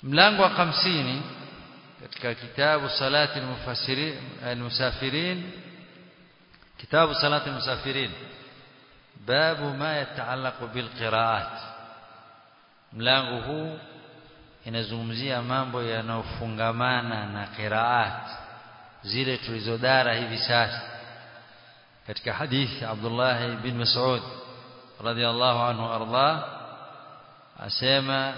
mlango wa 50 katika kitabu salati al-mufassirin al-musafirin kitabu salati al-musafirin babu ma yataallaqu bil qiraat mlango huu inazungumzia mambo yanayofungamana na qiraat zile tulizodara hivi sasa katika hadithi Abdullah bin Mas'ud radiyallahu anhu arda asema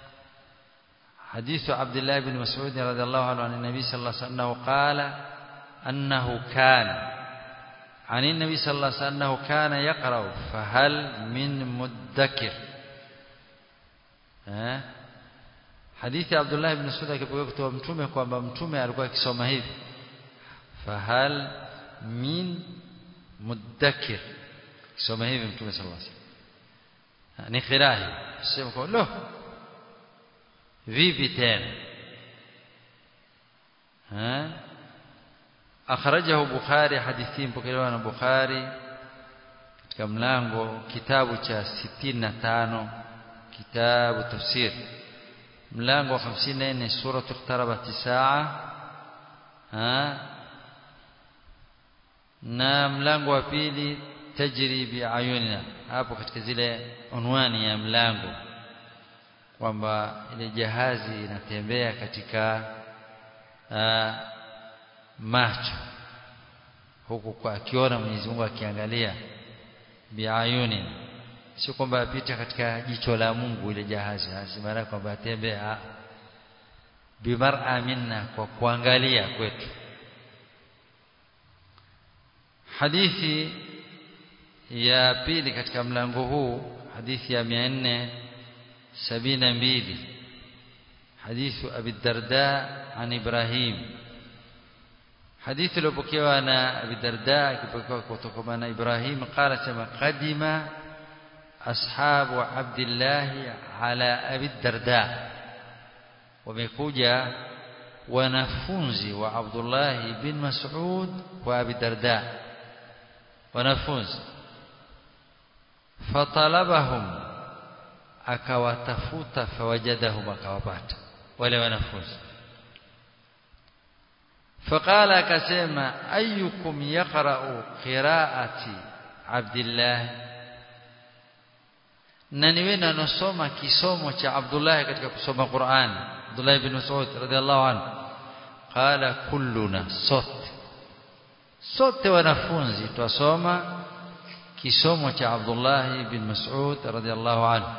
حديث عبد الله بن مسعود رضي الله عنه عن النبي صلى الله عليه وسلم قال أنه كان عن النبي صلى الله عليه وسلم أنه كان يقرأ فهل من مدكر ها hadithi ya Abdullah ibn Mas'ud akipokewa kutoka mtume kwamba mtume alikuwa akisoma hivi fahal min mudakkir kisoma hivi mtume sallallahu alaihi wasallam ni khirahi sema kwa lo vipi tena ha akhrajahu bukhari hadithi mpokelewa na bukhari katika mlango kitabu cha 65 kitabu tafsir mlango wa 54 sura iqtarabat saa ha na mlango wa pili tajri biayunina hapo katika zile unwani ya mlango kwamba ile jahazi inatembea katika uh, macho huku kwa akiona Mwenyezi Mungu akiangalia biayunin sio kwamba apita katika jicho la Mungu ile jahazi maana kwamba atembea bimar'a minna kwa kuangalia kwetu hadithi ya pili katika mlango huu hadithi ya 472 hadithu Abi Darda an Ibrahim hadithi iliyopokewa na Abi Darda ikipokewa kutoka na Ibrahim qala sema qadima ashabu Abdullah ala Abi Darda wamekuja wanafunzi wa Abdullah bin Mas'ud kwa Abi Darda wanafunzi fatalabahum akawatafuta fawajadahum akawapata wale wanafunzi faqala akasema ayyukum yaqra'u qira'ati Abdullah nani wewe anosoma kisomo cha Abdullah katika kusoma Qur'an Abdullah ibn Mas'ud radhiallahu anhu qala kulluna sote sote wanafunzi twasoma kisomo cha Abdullah ibn Mas'ud radhiallahu anhu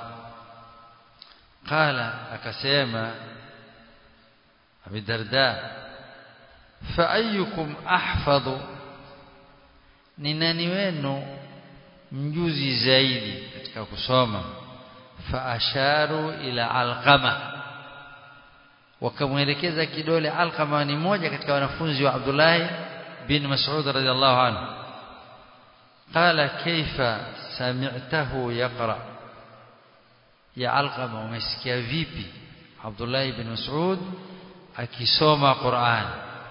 qala akasema Abi Darda fa ayyukum ahfadhu ni nani wenu mjuzi zaidi katika kusoma fa asharu ila alqama wakamwelekeza kidole alqama ni moja katika wanafunzi wa Abdullah bin Mas'ud radhiallahu anhu قال كيف سمعته يقرأ يا علقمة umesikia vipi Abdullah ibn Mas'ud akisoma Qur'an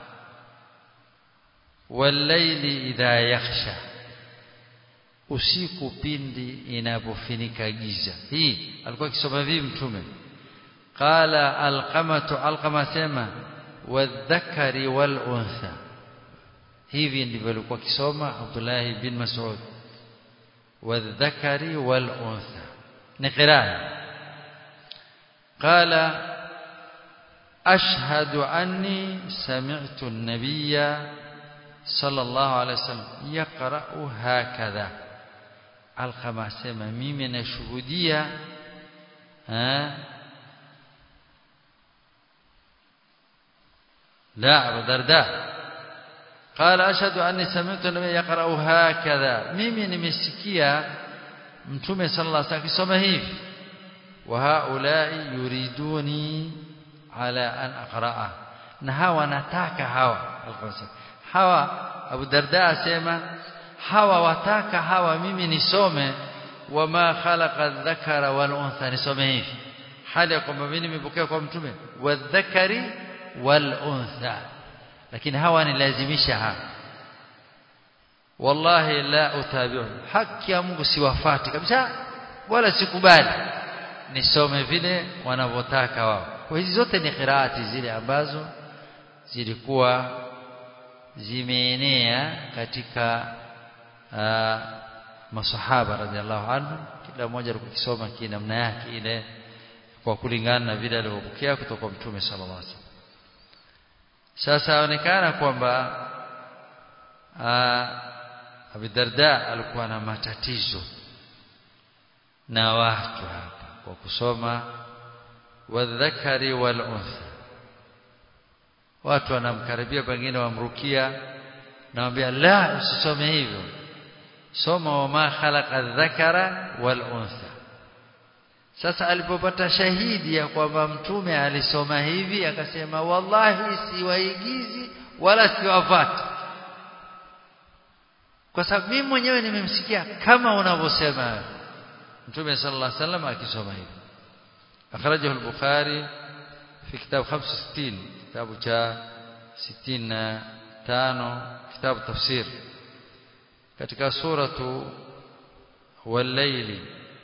والليل idha yakhsha usiku pindi inapofinika giza hii alikuwa akisoma vipi mtume qala alqamatu alqama sema wadhakari wal untha hivi ndivyo alikuwa akisoma Abdullah bin Mas'ud wadhakari wal untha ni qiraa qala ashhadu anni sami'tu an-nabiyya sallallahu alayhi wasallam yaqra'u hakadha alqama sema mimi nashuhudia لا أبو درداء قال أشهد أني سمعت النبي يقرأ هكذا ميمي نمسكيا متومي صلى الله عليه وسلم كسوما هيف وهؤلاء يريدوني على أن أقرأه نهاوى نتاك هوا هوا أبو درداء سيما هوا وتاك هوا ميمي نسومي وما خلق الذكر والأنثى نسومي هيف hali ya kwamba mimi nimepokea kwa mtume wadhakari wal untha lakini hawa nilazimisha hapa wallahi la utabi'u haki ya Mungu siwafati kabisa wala sikubali nisome vile wanavyotaka wao kwa hizi zote ni qiraati zile ambazo zilikuwa zimeenea katika uh, masahaba radhiallahu anhu kila mmoja alikuwa akisoma kinamna yake ile kwa kulingana na vile alivyopokea kutoka kwa mtume sallallahu alaihi wasallam sasa aonekana kwamba Abu Darda alikuwa na matatizo na watu hapa kwa kusoma wadhakari wal untha watu wanamkaribia pengine wamrukia nawambia la usisome hivyo soma wama khalaqa dhakara wal untha sasa alipopata shahidi ya kwamba mtume alisoma hivi akasema wallahi siwaigizi wala siwafati kwa sababu mimi mwenyewe nimemsikia kama unavyosema mtume sallallahu alaihi wasallam akisoma hivi akhrajahu al-bukhari fi kitab 65 kitabu cha 65 kitabu tafsir katika suratu wal-layli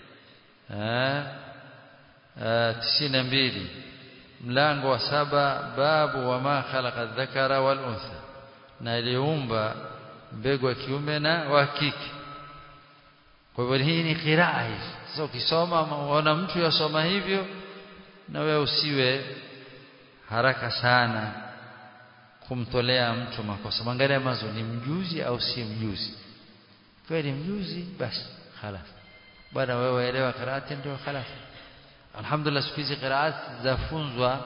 tisini na mbili mlango wa saba babu wama khalaqa dhakara wal untha na aliumba mbegu wa kiume na wa kike kwa hivyo hii ni qiraa hizi sasa ukisoma unaona mtu yasoma hivyo na wewe usiwe haraka sana kumtolea mtu makosa mwangalia mazo ni mjuzi au si mjuzi kweli mjuzi basi خلاص bwana wewe waelewa qiraati ndio خلاص alhamdulillah siku hizi qiraat zafunzwa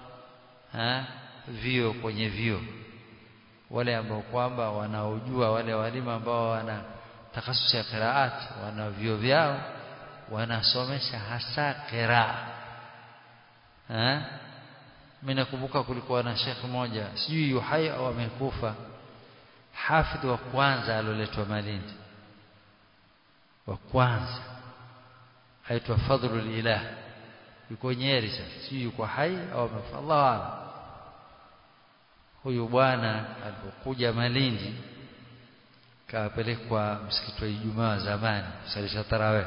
vio kwenye vio wale ambao kwamba wanaojua wale walimu ambao wana takhasusi ya qiraat wana vio vyao wanasomesha hasa qiraa eh mimi nakumbuka kulikuwa na shekhi mmoja sijui yuhai au amekufa hafidh wa kwanza aloletwa Malindi wa kwanza aitwa Fadhlul Ilah yuko Nyeri sasa sijui yuko hai au amefa Allah huyu bwana alipokuja Malindi kapelekwa msikiti wa Ijumaa zamani kusalisha tarawih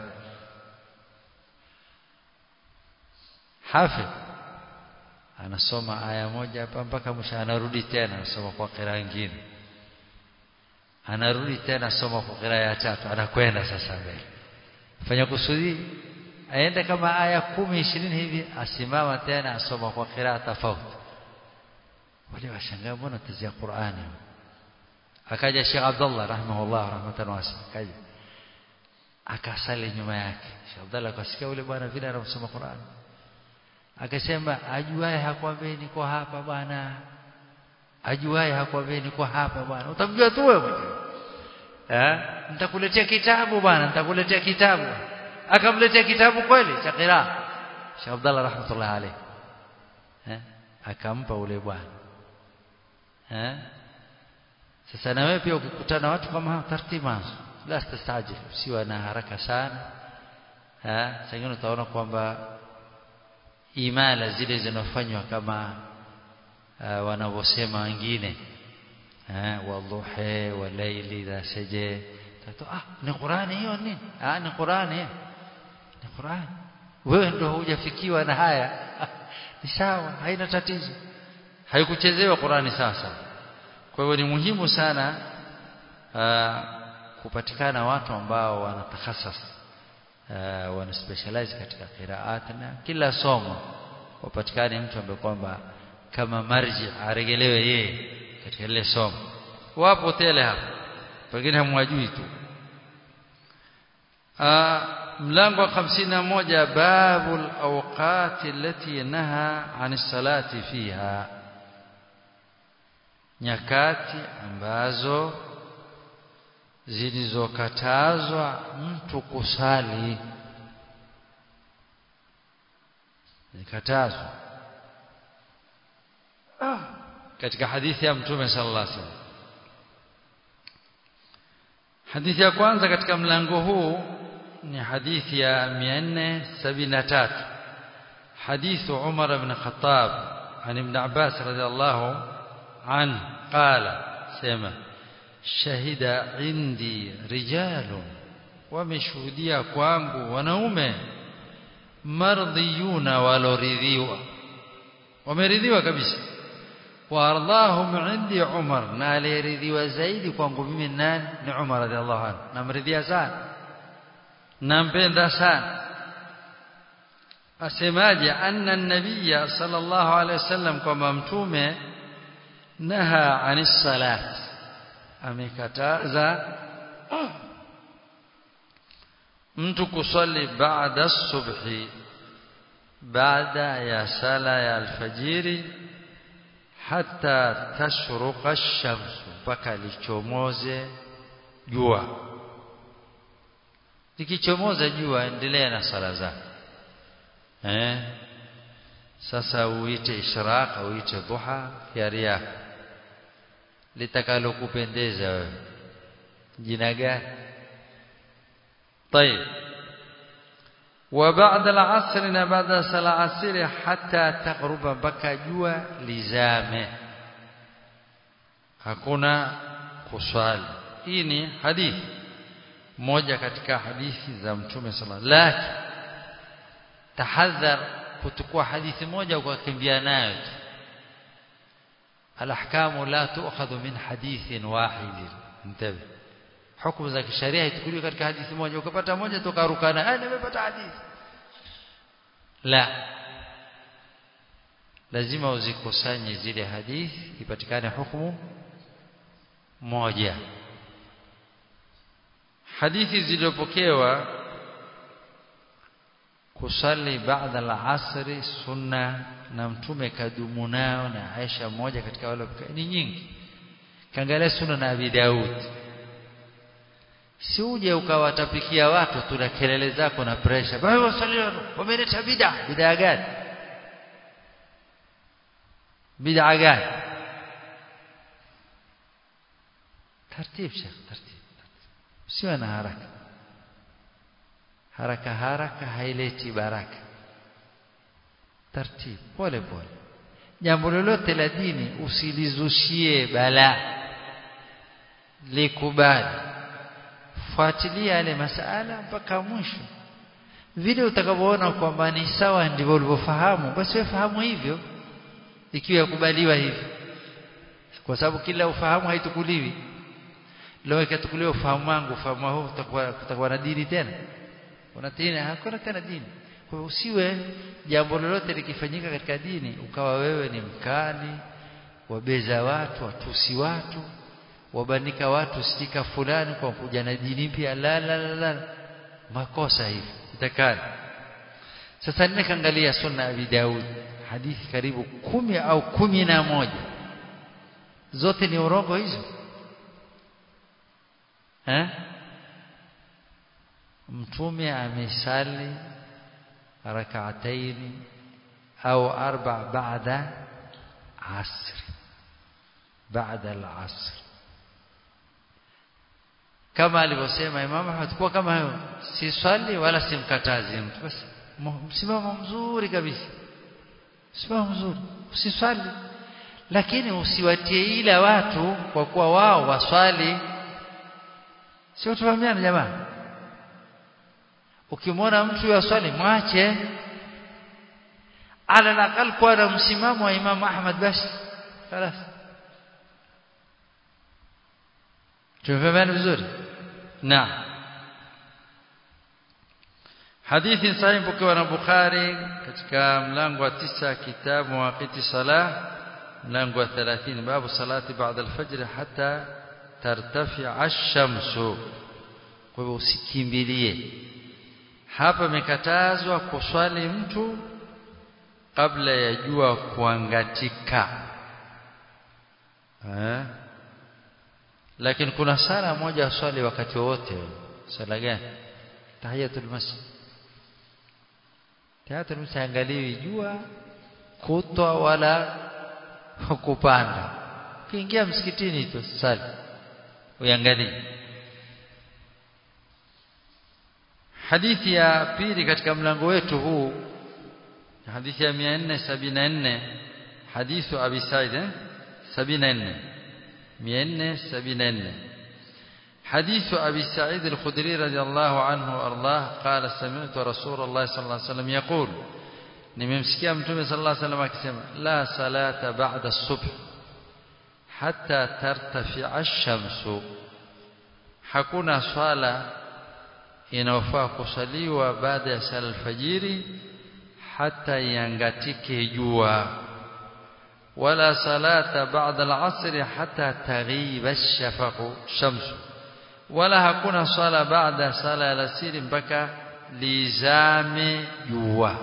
hafidh anasoma aya moja hapa mpaka mwisho anarudi tena anasoma kwa qira nyingine anarudi tena soma kwa qira ya tatu anakwenda sasa mbele fanya kusudi aende kama aya kumi ishirini hivi asimama tena asoma kwa qira tofauti wale washangaa mbona tazia Qur'ani akaja Sheikh Abdullah rahimahullah rahmatan wasi akaja akasali nyuma yake Sheikh Abdullah akasikia yule bwana vile anasoma Qur'ani akasema ajuaye hakwambia niko hapa bwana ajuaye hakwambia niko hapa bwana utamjua tu wewe eh nitakuletea kitabu bwana nitakuletea kitabu akamletea kitabu kweli cha qira Sheikh Abdullah rahmatullah alayhi eh akampa ule bwana eh sasa na wewe pia ukikutana watu kama hao taratibu la stasajil usiwe na haraka sana eh sasa utaona kwamba imala zile zinafanywa kama uh, wanavyosema wengine eh wadhuhi walaili dha saje tato ah ni Qur'ani hiyo nini ah ni Qur'ani ni Qur'ani wewe ndio hujafikiwa na haya ni sawa haina tatizo haikuchezewa Qur'ani sasa kwa hiyo ni muhimu sana uh, kupatikana watu ambao wanatakhasas uh, wana specialize katika qiraat na kila somo wapatikane mtu ambaye kwamba kama marji aregelewe yeye katika ile somo wapo tele hapa pengine hamwajui tu mlango wa 51 babul awqati allati naha anis salati fiha nyakati ambazo zilizokatazwa mtu kusali zikatazwa ah. katika hadithi ya mtume sallallahu alaihi wasallam hadithi ya kwanza katika mlango huu ni hadithi ya 473 حديث عمر بن الخطاب عن ابن عباس رضي الله عنه قال سمع شهد عندي رجال ومشهوديا kwangu wanaume mardhiyuna waloridhiwa wameridhiwa kabisa waardahum indi Umar na aliyeridhiwa zaidi kwangu mimi nani ni Umar radhiallahu anhu namridhia sana nampenda sana asemaje anna nabiyya sallallahu alaihi wasallam kwamba mtume naha anis salat amekataza mtu kusali baada subhi baada ya sala ya alfajiri hata tashruqa ash-shams mpaka lichomoze jua likichomoza jua endelea na sala zako eh sasa uite ishraq au uite duha hiari yako litakalokupendeza wewe jina gani طيب وبعد العصر بعد صلاه العصر حتى تغرب بكى jua lizame hakuna kuswali hii ni hadithi moja katika hadithi za mtume sallallahu alaihi tahadhar kutukua hadithi moja ukakimbia nayo alahkamu la tu'khadhu min hadithin wahid intabi hukumu za kisheria haichukuliwi katika hadithi moja ukapata moja tukarukana ah nimepata hadithi la lazima uzikusanye zile hadithi ipatikane hukumu moja hadithi zilizopokewa kusali baada al-asri sunna na mtume kadumu nao na Aisha mmoja katika wale ni nyingi kaangalia sunna na Abi Daud si uje ukawatapikia watu tuna kelele zako na pressure bali wasalio wameleta bid'a bid'a gani bid'a gani tartib shekh tartib usiwe na haraka haraka haraka haileti baraka tartib pole pole jambo lolote la dini usilizushie balaa likubali fuatilia yale masala mpaka mwisho vile utakavyoona kwamba ni sawa ndivyo ulivyofahamu basi wewe fahamu hivyo ikiwa yakubaliwa hivyo kwa sababu kila ufahamu haitukuliwi leo ikatukuliwa ufahamu wangu ufahamu huu utakuwa kutakuwa na dini tena kuna tena hakuna tena dini kwa hiyo usiwe jambo lolote likifanyika katika dini ukawa wewe ni mkali wabeza watu watusi watu wabanika watu stika fulani kwa kuja na dini mpya la la la, la. makosa hivi itakani sasa nikaangalia sunna ya Abi Daud hadithi karibu kumi au kumi na moja zote ni urongo hizo eh mtume amesali rak'atayn au arba baada asr baada al-asr kama alivyosema Imam Ahmad kwa kama hayo si swali wala simkatazi mtu basi msimamo mzuri kabisa msimamo mzuri usiswali lakini usiwatie ila watu kwa kuwa wao waswali sio tufahamiana jamaa ukimwona mtu yaswali mwache ala nakal kwa na msimamo wa Imam Ahmad basi خلاص تفهمون vizuri naam hadithi sahihi pokewa na Bukhari katika mlango wa tisa kitabu waqiti salah mlango wa 30 babu salati baada al-fajr hatta tartafi ash-shamsu kwa hivyo usikimbilie hapa imekatazwa kuswali mtu kabla ya jua kuangatika eh lakini kuna sala moja swali wakati wote sala gani tahiyatul masjid tahiyatul masjid angaliwi jua kutwa wala kupanda kiingia msikitini tu sali uangalie hadithi ya pili katika mlango wetu huu hadithi ya 474 hadithu abi said eh 74 474 حديث أبي سعيد الخدري رضي الله عنه وأرضاه قال سمعت رسول الله صلى الله عليه وسلم يقول nimemsikia mtume sallallahu alaihi wasallam akisema la salata ba'da subh hatta tartafi'a ash-shamsu hakuna swala inayofaa kusaliwa baada ya sala alfajiri hata yangatike jua wala salata ba'da al-'asr hatta taghiba ash-shafaqu shamsu wala hakuna swala baada sala alasiri mpaka lizame jua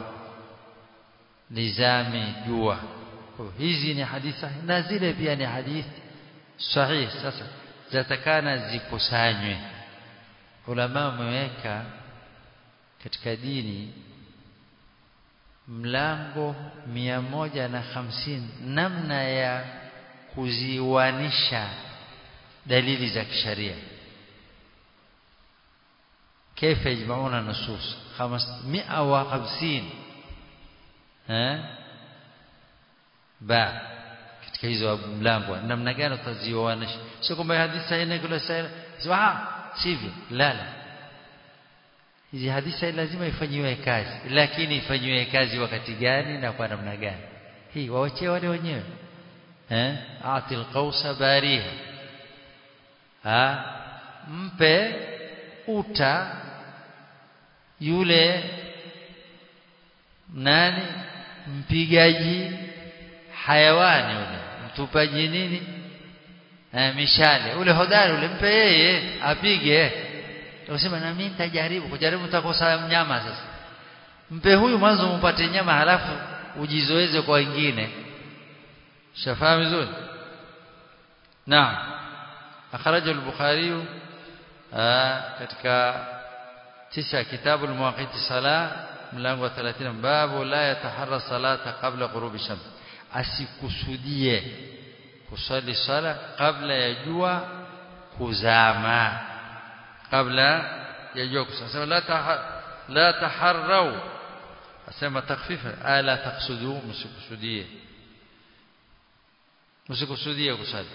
lizame jua hizi ni hadithi na zile pia ni hadithi sahihi sasa zatakana zikusanywe ulama wameweka katika dini mlango mia moja na hamsini namna ya kuziwanisha dalili za kisharia كيف يجمعون النصوص خمسمائة وخمسين ها با katika hizo mlango namna gani utaziwanisha sio kwamba hadithi sahihi kula sahihi sio sivyo la la hizi hadithi lazima ifanyiwe kazi lakini ifanyiwe kazi wakati gani na kwa namna gani hii waachie wale wenyewe eh atil qausa bariha ha mpe uta yule nani mpigaji hayawani yule mtupaji nini eh, mishale ule hodari ule mpe yeye apige usema na mimi nitajaribu kujaribu utakosa mnyama sasa mpe huyu mwanzo mpate nyama halafu ujizoeze kwa wengine shafahamu vizuri naam akhraja al-bukhari katika tisa kitabu al-muwaqiti sala mlango wa 30 babu la yataharra salata qabla ghurubi shams asikusudie kusali sala kabla ya jua kuzama kabla ya jua kuzama la tahar la taharrau asema takfifa ala taqsudu msikusudie msikusudie kusali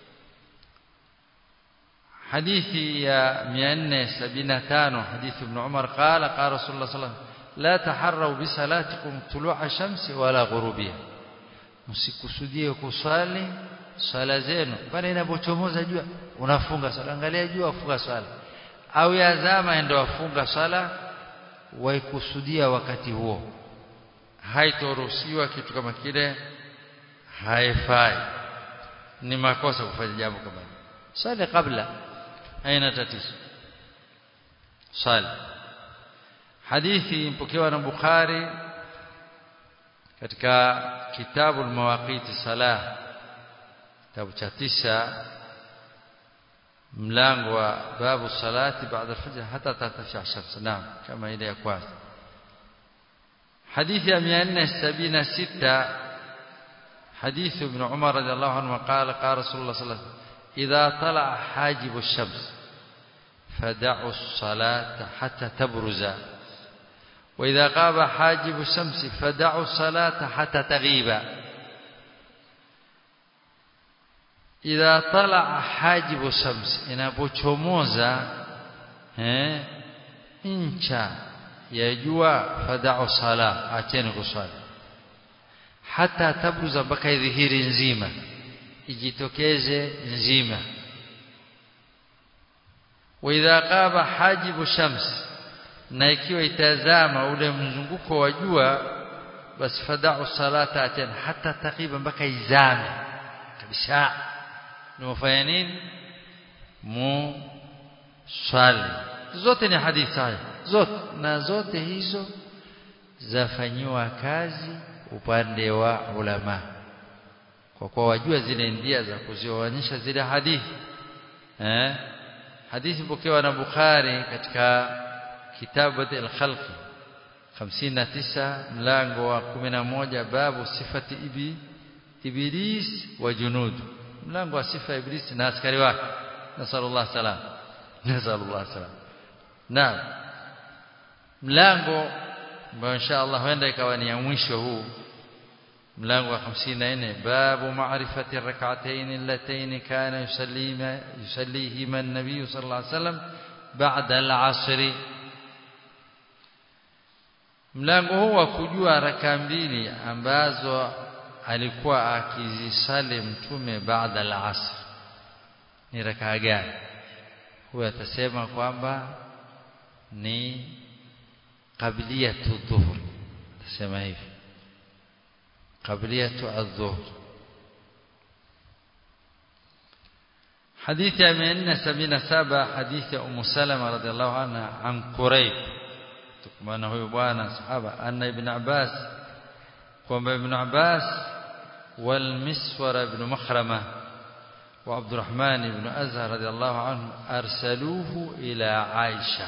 حديث يا 475 حديث ابن عمر قال قال رسول الله صلى الله عليه وسلم لا تحروا بصلاتكم طلوع الشمس ولا غروبها msikusudie kusali swala zenu pale inapochomoza jua unafunga swala angalia jua funga swala au yazama ndio wafunga swala waikusudia wakati huo haitoruhusiwa kitu kama kile haifai ni makosa kufanya jambo kama hilo swali kabla haina tatizo swali hadithi mpokewa na Bukhari katika kitabu al-mawaqiti salah kitabu cha tisa mlango wa babu salati baada al-fajr hata tatafia shams naam kama ile ya kwanza hadithi ya 476 حديث ابن عمر رضي الله عنه قال قال رسول الله صلى الله عليه وسلم إذا طلع حاجب الشمس فدعوا الصلاة حتى تبرز وإذا غاب حاجب الشمس فدعوا الصلاة حتى تغيب إذا طلع حاجب الشمس inapochomoza eh incha ya jua fada'u sala acheni kuswali hata tabruza mpaka idhihiri nzima ijitokeze nzima wa idha qaba hajibu shams na ikiwa itazama ule mzunguko wa jua basi fada'u salata atan hata taqiba mpaka izame kabisa nimefanya nini mu swali zote ni hadithi haya zote na zote hizo zafanyiwa kazi upande wa ulama kwa kuwa wajua zile njia za kuzioanisha zile hadithi eh hadithi pokewa na Bukhari katika kitabu al-Khalq 59 mlango wa 11 babu sifati ibi iblis wa junud mlango wa sifa iblis na askari wake nasallallahu salam nasallallahu salam naam mlango ambao insha Allah huenda ikawa ni ya mwisho huu mlango wa 54 babu ma'rifati rak'atayn allatayn kana yusallima yusallihima an-nabiy sallallahu alayhi wasallam ba'da al-'asr mlango huu wa kujua raka mbili ambazo alikuwa akizisali mtume baada al-asr ni raka gani huyo atasema kwamba ni qabliyatu dhuhr atasema hivi qabliyatu adh-dhuhr حديث من سبين سبع حديث أم سلمة رضي الله عنها عن قريب تكمانه هو بوانا صحابة أن ابن عباس قام ابن عباس والمسور بن مخرمة وعبد الرحمن بن أزهر رضي الله عنه أرسلوه إلى عائشة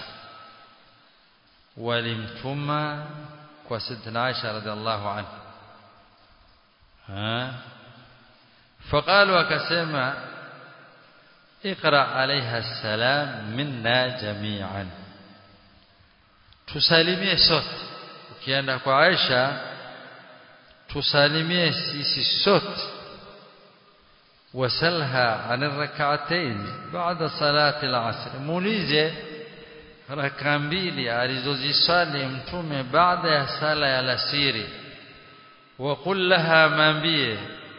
ولمتما وسيدنا عائشة رضي الله عنه ها فقالوا وكسما اقرأ عليها السلام منا جميعا tusalimie sote ukienda kwa Aisha tusalimie sisi sote wasalha an rak'atayn ba'da salati al-'asr muulize raka mbili alizozisali mtume baada ya sala ya alasiri wa qul laha mambie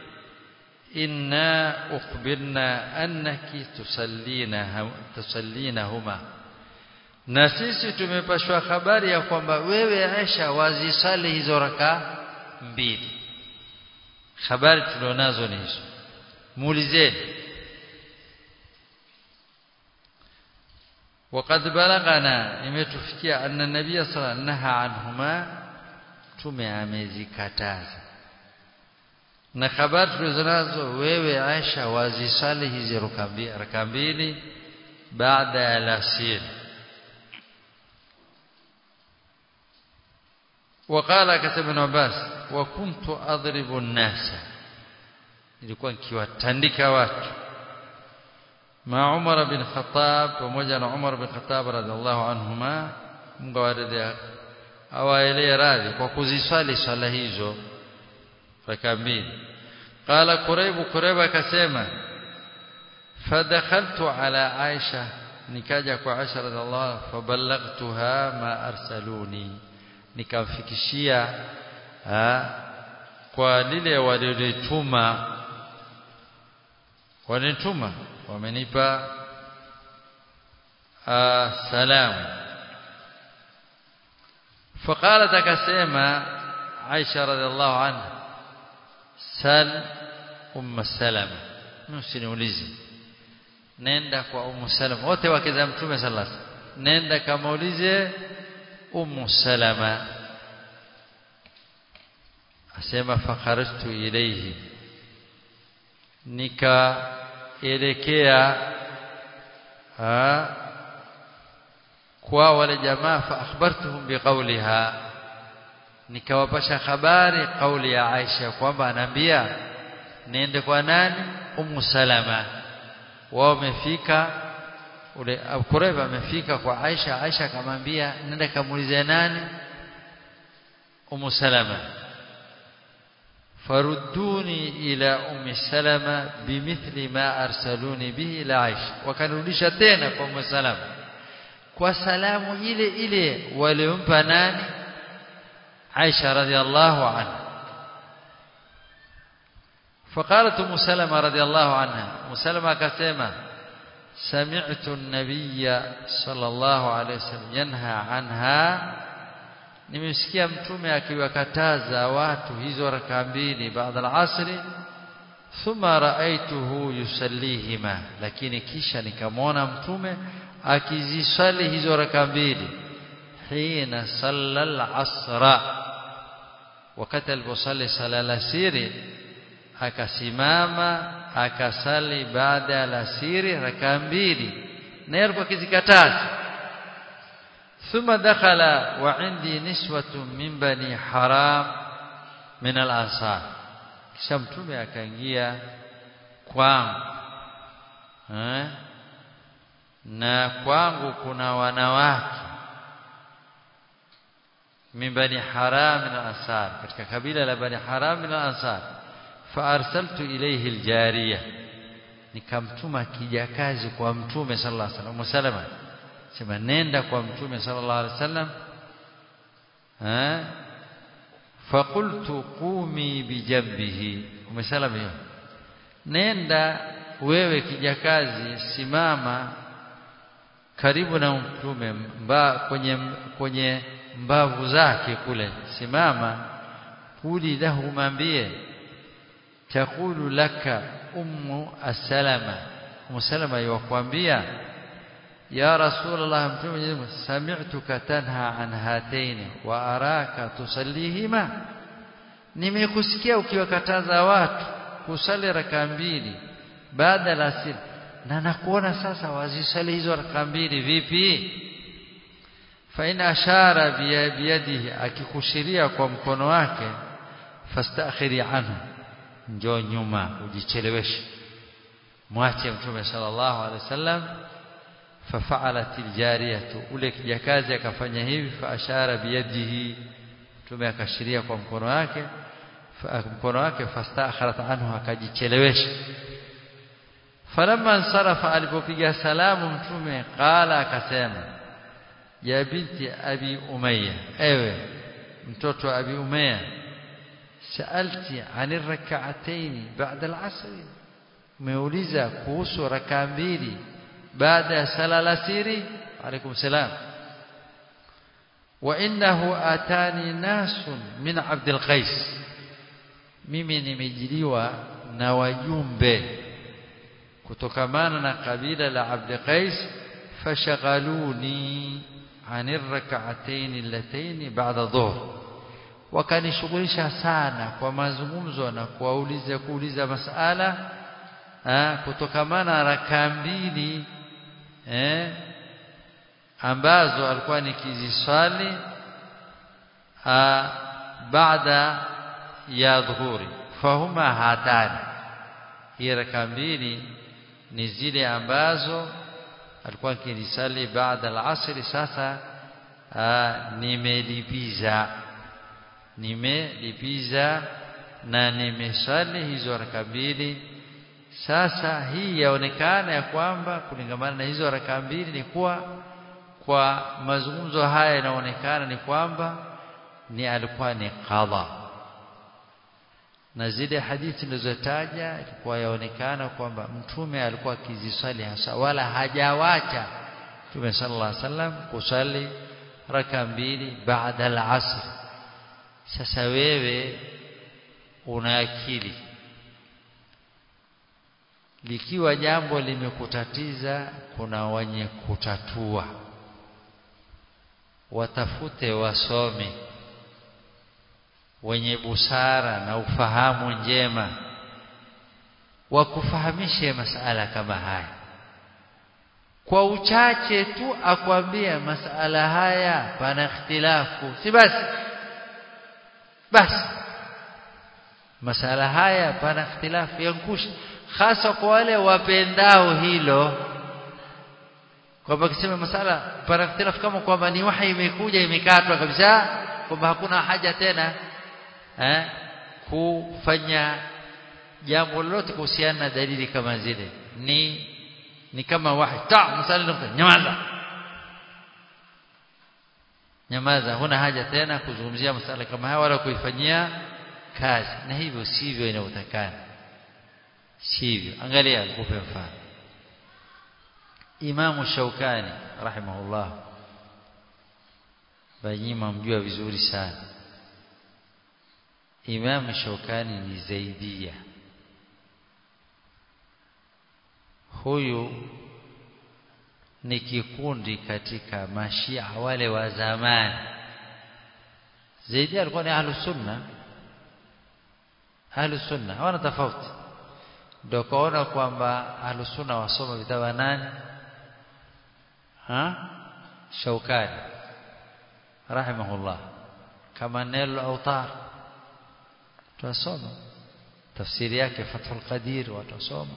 inna ukhbirna annaki tusallina tusallinahuma na sisi tumepashwa habari ya kwamba wewe Aisha wazisali hizo raka mbili habari tulionazo ni hizo muulizeni وقد بلغنا imetufikia anna nabiy sallallahu alayhi wasallam anhuma tume amezikataza na habari tulizonazo wewe Aisha wazisali hizi raka mbili baada ya alasiri وقال كتب ابن عباس وكنت اضرب الناس ilikuwa nikiwatandika watu ma Umar bin Khattab pamoja na Umar bin Khattab radhiallahu anhuma Mungu awaridhia awaelee radhi kwa kuziswali swala hizo raka mbili qala Quraib Quraib akasema fadakhaltu ala Aisha nikaja kwa Aisha radhiallahu faballaghtuha ma arsaluni nikamfikishia kwa lile walilituma wanituma wamenipa salamu فقالت akasema Aisha radhiallahu anha sal umma salama msiniulize nenda kwa ummu salama wote wake za mtume sallallahu alaihi wasallam nenda kamaulize ummu salama asema fakharajtu ilayhi nikaelekea kwa wale jamaa fa akhbartuhum biqawliha nikawapasha habari kauli ya Aisha kwamba anaambia niende kwa nani ummu salama wao wamefika ule Quraib amefika kwa Aisha Aisha akamwambia nenda kamuulize nani Ummu Salama farudduni ila Ummi Salama bimithli ma arsaluni bihi ila Aisha wakanirudisha tena kwa Ummu Salama kwa salamu ile ile waliompa nani Aisha radhiallahu anha فقالت ام سلمة رضي الله عنها ام سلمة كسمه سمعت النبي صلى الله عليه وسلم ينهى عنها nimesikia mtume akiwakataza watu hizo raka mbili baada al-asri thumma raaituhu yusallihima lakini kisha nikamwona mtume akizisali hizo raka mbili hina salla al-asra wakati aliposali sala al-asiri akasimama akasali baada ya alasiri raka mbili na yeye alikuwa akizikataza thumma dakhala wa indi niswatun min bani haram min al-ansar kisha mtume akaingia kwangu eh na kwangu kuna wanawake min bani haram min al-ansar katika kabila la bani haram min al-ansar faarsaltu ilayhi aljariya nikamtuma kijakazi kwa mtume sallallahu alaihi wasallam salama sema nenda kwa mtume sallallahu alaihi wasallam eh faqultu qumi bijambihi umesalama hiyo nenda wewe kijakazi simama karibu na mtume mba, kwenye kwenye mbavu zake kule simama kuli lahu mambie taqulu laka ummu as-salama ummu salama yakwambia ya rasulullah mtume sami'tuka tanha an hataini wa araka tusallihima nimekusikia ukiwakataza watu kusali raka mbili baada ya asiri na nakuona sasa wazisali hizo raka mbili vipi fa in ashara biyadihi akikushiria kwa mkono wake fastakhiri anhu njoo nyuma ujicheleweshe mwache mtume sallallahu alaihi wasallam ففعلت الجاريه ule kijakazi akafanya hivi fa ashara biyadihi mtume akashiria kwa mkono wake mkono wake fastakharat anhu akajichelewesha falamma ansarafa alipopiga salamu mtume qala akasema ya binti abi umayya ewe mtoto wa abi umayya saalti ani rak'atayn ba'da al-'asr umeuliza kuhusu raka mbili baada ya sala alasiri alaykum salam wa innahu atani nasun min abdul qais mimi nimejiliwa na wajumbe kutokamana na kabila la abd qais fashaghaluni anir rak'atayn allatayn ba'da dhuhr wakanishughulisha sana kwa mazungumzo na kuwauliza kuuliza masala kutokamana na raka mbili eh ambazo alikuwa nikiziswali baada ya dhuhuri fahuma hatani hii raka mbili ni zile ambazo alikuwa nikizisali baada al-asr sasa nimelipiza nimelipiza na nimesali hizo raka mbili sasa hii yaonekana ya kwamba kulingamana na hizo raka mbili ni kuwa kwa mazungumzo haya inaonekana ni kwamba ni alikuwa ni qadha na zile hadithi nilizotaja ilikuwa yaonekana kwamba mtume alikuwa akiziswali hasa wala hajawacha mtume sallallahu alaihi wasallam kusali raka mbili baada al-asr sasa wewe una akili likiwa jambo limekutatiza kuna wenye kutatua watafute wasomi wenye busara na ufahamu njema wakufahamishe masala kama haya kwa uchache tu akwambia masala haya pana ikhtilafu si basi basi masala haya pana ikhtilafu yankusha hasa kwa wale wapendao hilo kwamba kisema masala pana ikhtilafu kama kwamba ni wahi imekuja imekatwa kabisa kwamba hakuna haja tena eh kufanya jambo lolote kuhusiana na dalili kama zile ni ni kama wahi ta msali nyamaza nyamaza huna haja tena kuzungumzia masala kama haya wala kuifanyia kazi na hivyo sivyo inayotakana sivyo angalia nikupe mfano Imam Shaukani rahimahullah banyima mjua vizuri sana Imam Shaukani ni Zaidia huyu ni kikundi katika mashia wale wa zamani Zaidia alikuwa ni ahlus sunna ahlus sunna hawana tofauti ndio kaona kwamba ahlus sunna wasoma vitabu nani ha Shaukani rahimahullah kama nelo autar tutasoma tafsiri yake Fathul Qadir watasoma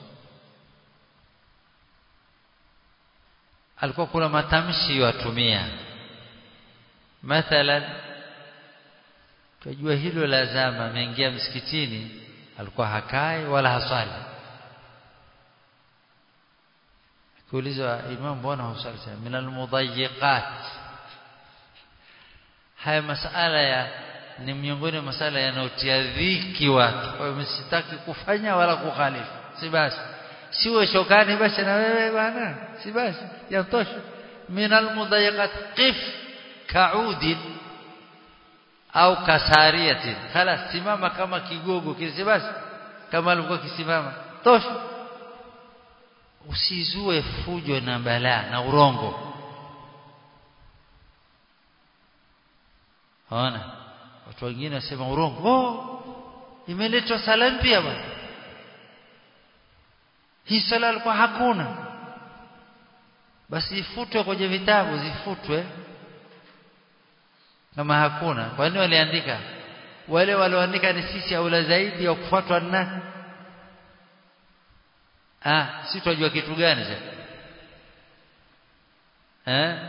alikuwa kuna matamshi watumia mathalan tujua hilo la zama ameingia msikitini alikuwa hakai wala haswali kuulizwa imam bwana husali min almudayyiqat haya masala ya ni miongoni mwa masala yanayotia dhiki watu kwa hiyo msitaki kufanya wala kukhalifu si basi siwe shokani basi na wewe bwana si basi yatosha min almudayiqat qif ka'udin au kasariyatin khalas simama kama kigogo kile basi kama alikuwa kisimama tosha usizue fujo na balaa na urongo Ona watu wengine wasema urongo oh imeletwa sala mpya bwana hii sala alikuwa hakuna basi ifutwe kwenye vitabu zifutwe kama hakuna kwa nini waliandika wale walioandika ni sisi aula zaidi ya kufuatwa na nani ah si tunajua kitu gani sasa eh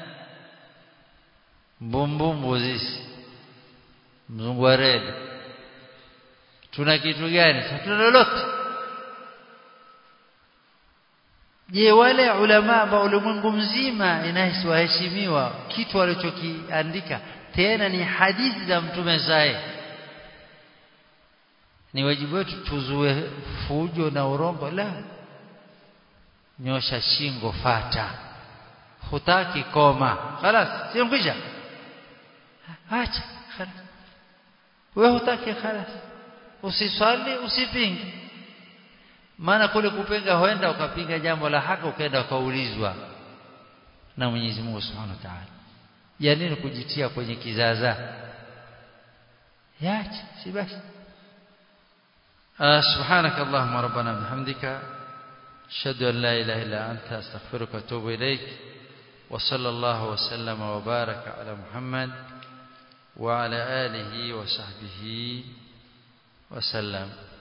mbumbumbu sisi mzungu wa reli tuna kitu gani hatuna lolote je wale ulama ambao ulimwengu mzima inawaheshimiwa kitu walichokiandika tena ni hadithi za mtume sae ni wajibu wetu tuzue fujo na urongo la nyosha shingo fata hutaki koma خلاص sio kwisha acha خلاص wewe hutaki خلاص usiswali usipinge maana kule kupinga huenda ukapinga jambo la haki ukaenda ukaulizwa na Mwenyezi Mungu Subhanahu wa Ta'ala ya nini kujitia kwenye kizaza yache si basi سبحانك اللهم ربنا بحمدك أشهد أن لا إله إلا أنت أستغفرك وأتوب إليك وصلى الله وسلم وبارك على محمد وعلى آله وصحبه وسلم